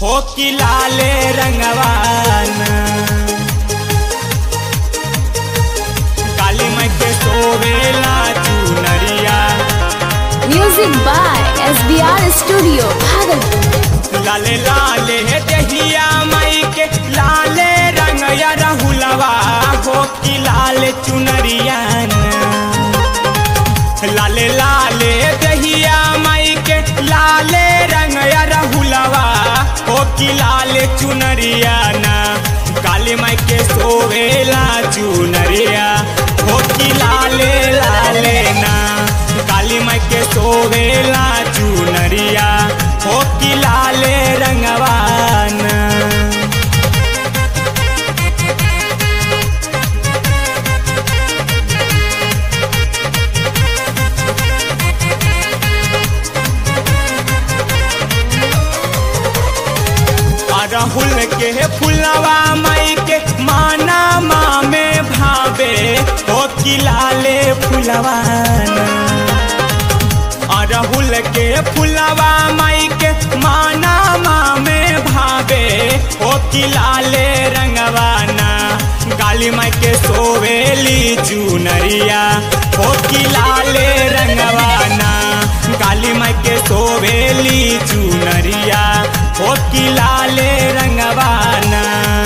हो कि लाले रंगवान काली माई के सोवेला चुनरिया music by S B R studio Bhagalpur लाले लाले दहिया माई के लाले रंग या रहुलवा हो कि लाले चुनरिया लाले लाले दहिया माई के लाले रंग या रहुलवा हो कि लाले चुनरिया ना काली माई के सोवेला चुनरिया हो कि लाले लाले ना काली माई के सोवेला चुनरिया हो कि लाले रंगवाना अरहुल के फुलवा माई के माना माँ में भावे हो कि लाले फुलवाना अरहुल के फुलवा माई के माना माँ में भावे हो कि लाले रंगवाना काली माई के सोवेली चुनरिया हो कि लाले रंगवाना काली माई के सोवेली चुनरिया हो कि लाले रंगवाना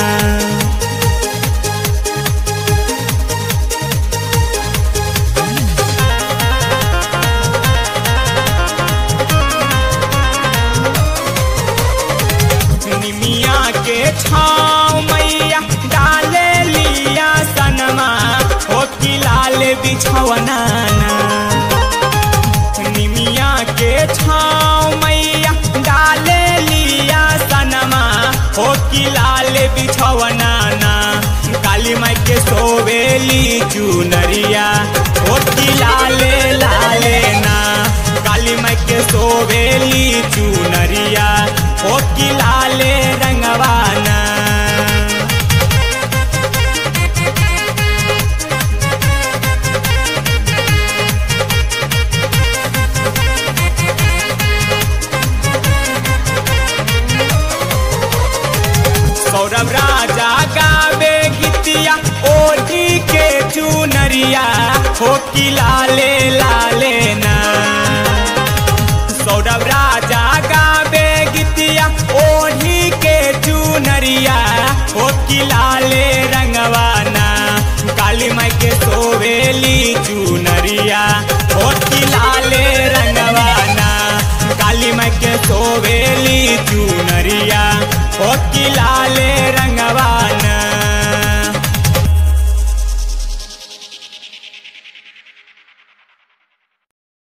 निमिया के छाँव मैया डाले लिया सनमा हो कि लाल बिछवना निमिया के छाँव मैया डाले लिया सनमा हो कि लाल बिछवना ना काली माई के सोवेली चुनरिया हो कि लाले लाले ना काली माई के सोवेली चुनरिया हो कि लाले रंगवाना सौरभ राजा गावे गीतिया ओढ़ी के चुनरिया हो कि लाले लाले ना सौरभ राजा गावे गीतिया ओढ़ी के चुनरिया हो कि लाले रंगवाना काली माई के सोवेली चुनरिया हो कि लाले रंगवाना काली माई के सोवेली चुनरिया हो कि लाले